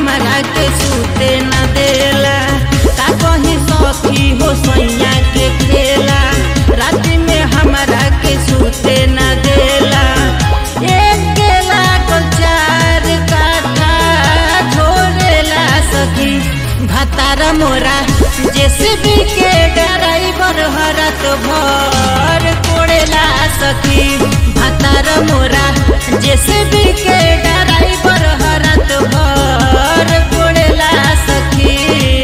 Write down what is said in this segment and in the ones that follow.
हमरा के सूते न देला का कहीं सखी हो सैया के खेला रात में हमरा के सूते न देला एक केला को चार काठा छोड़ेला सखी भतार मोरा जेसीबी के ड्राइवर हरत भर कोड़ेला सखी भतार मोरा जेसीबी के ड्राइवर हरत भर कोड़ेला सखी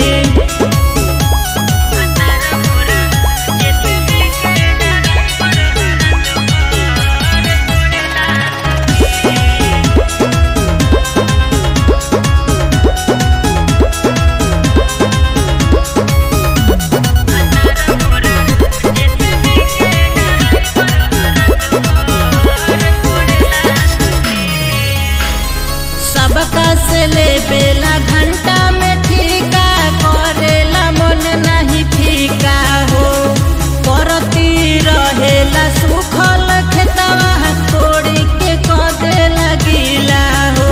सबका से ले बेला घंटा में ठीका करेला मन नहीं फीका हो करती रहेला सुखल खेतवा तोड़ी के कदे लगिला हो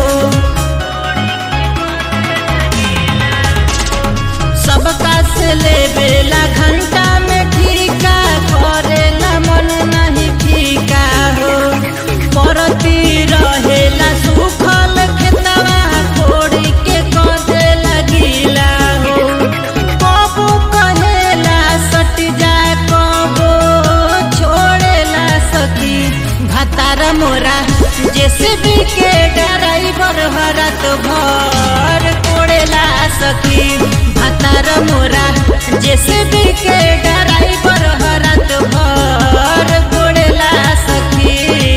सबका से ले बेला घंटा में ठीका करेला मन नहीं फीका हो करती रहेला सुखल खेतवा तोड़ी के कदे लगिला हो कबू कहेला सट जा कबो छोड़ेला सखी भतार मोरा जेसीबी के ड्राइवर हरत भर कोड़ेला सखी भतार मोरा जेसीबी के ड्राइवर हरत भर कोड़ेला सखी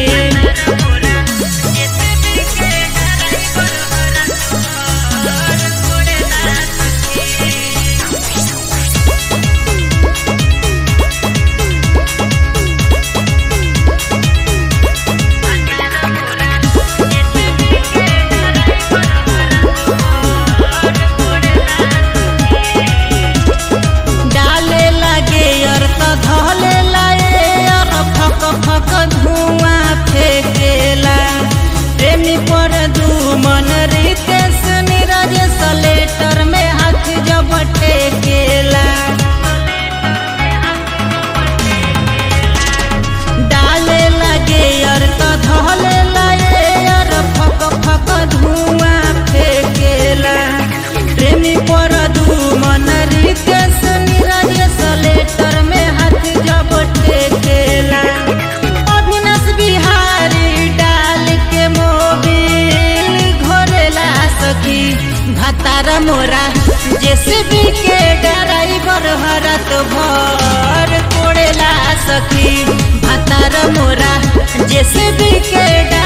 डाले लगे और तो धोले लाए और फक फक धुआं फेंकेला प्रेमी पर दू मन रितेश नीरज सलेटर में हाथ जब टेकेला डाले लगे और तो धोले लाए और फक फक धुआं फेंकेला प्रेमी पर दू मन रितेश नीरज सलेटर में हाथ जब टेकेला अविनाश बिहारी डाल के मोबिल घोरेला सखी भतार मोरा जेसीबी के ड्राइवर हरत भर कोड़ेला सखी भतार मोरा जेसीबी के